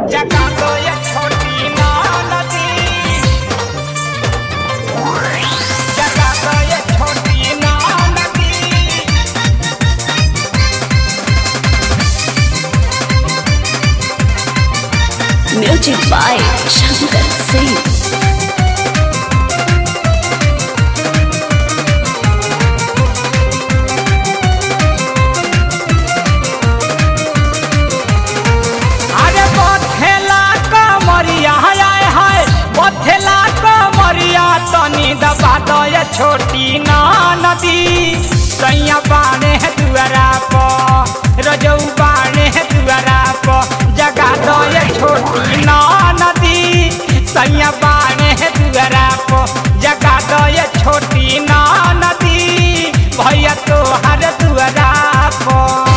जगा दो ये छोटी ना नदी जगा दो ये छोटी ना नदी Music by Shankar Singh. अरे बथेला कमरिया आए हाय बथेला कमरिया तनी दबा दो ये छोटी ना नदी सैया बाणे है दुआरा प रजऊ बाणे है दुआरा प जगा दो ये छोटी ना नदी सैया बाणे है दुआरा प जगा दो ये छोटी ना नदी भैया तो हर दुआरा प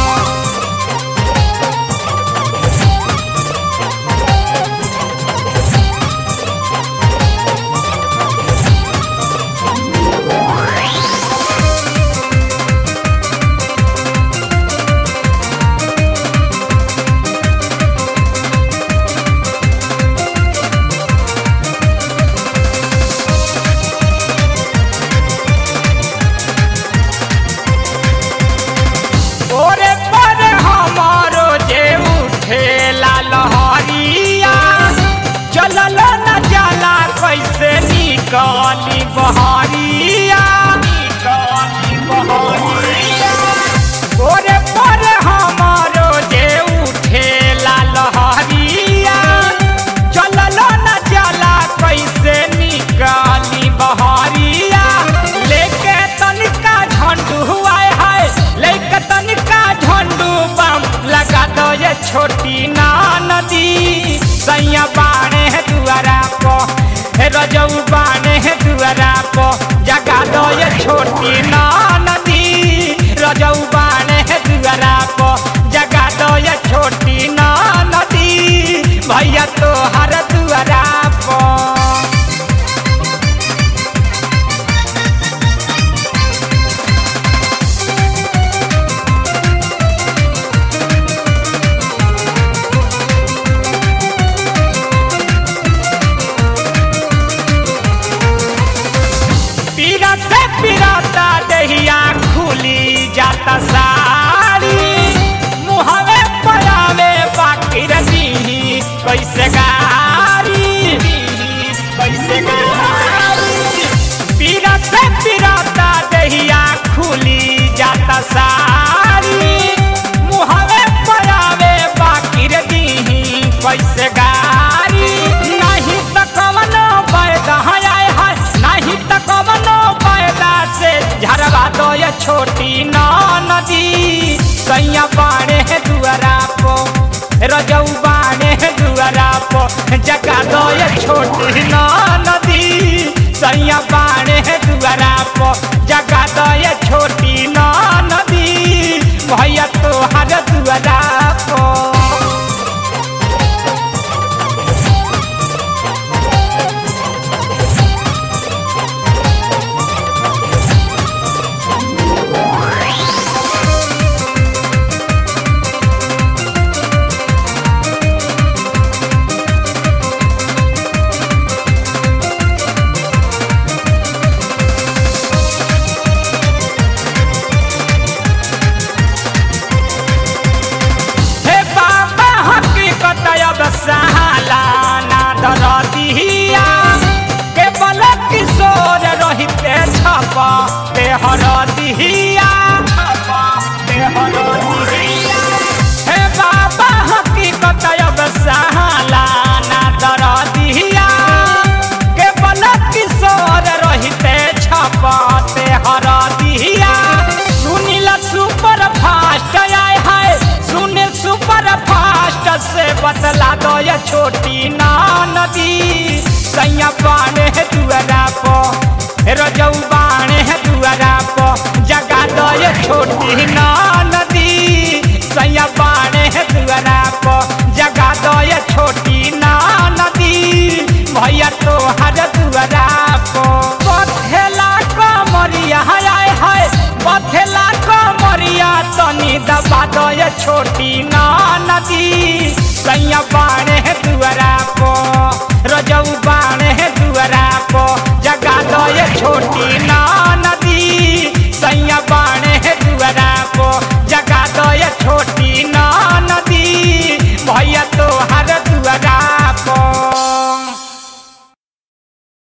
ओरे पर हमारो जे उठेला लहरिया चलल न जाला कैसे निकली बहरिया निकली बहरिया ओरे पर हमारो जे उठेला लहरिया चलल न जाला कैसे निकली बहरिया लेके तनिका झंडू आए हाय लेके तनिका झंडू बम लगा दो ये छोटी ना नदी सैया बाणे है दुआरा पो हे रजऊ बाणे है दुआरा पो जगा दो ये छोटी ना नदी रजऊ बाणे है दुआरा पो जगा दो ये छोटी ना नदी भैया तो हर दुआरा पो पीरा से पिराता दहिया खुली जाता सारी मुहवे पयावे बाकी रही कैसे गारी कैसे गारी पीरा से पिराता दहिया खुली जाता सारी मुहवे पयावे बाकी रही कैसे गारी नहीं तो कवनो पैदा आए है नहीं तो कवनो पैदा से झरवा दो ये छोटी ना नदी सैया बाणे है दुआरा पो रजऊ बाणे है दुआरा पो जगा दो ये छोटी ना नदी सैया बाणे है दुआरा पो जगा दो ये छोटी ना नदी भैया तो हर दुआरा पो हे बाबा हकीकत अब सहाला ना दरदिया के बल किशोर रहिते छप ते हरदिया ते हरदिया हे बाबा हकीकत अब सहाला ना दरदिया के बल किशोर रहिते छप ते हरदिया सुनिल सुपर फास्ट आए हाय सुनिल सुपर फास्ट से बतला दो ये छोटी ना नदी सैया बाणे है दुआरा पो रजऊ बाणे है दुआरा पो जगा दो ये छोटी ना नदी सैया बाणे है दुआरा पो जगा दो ये छोटी ना नदी भैया तो हर दुआरा पो बथेला कमरिया आए हाय बथेला कमरिया तनी दबा दो ये छोटी ना नदी सैया बाणे भैया तो हर दुआरा पर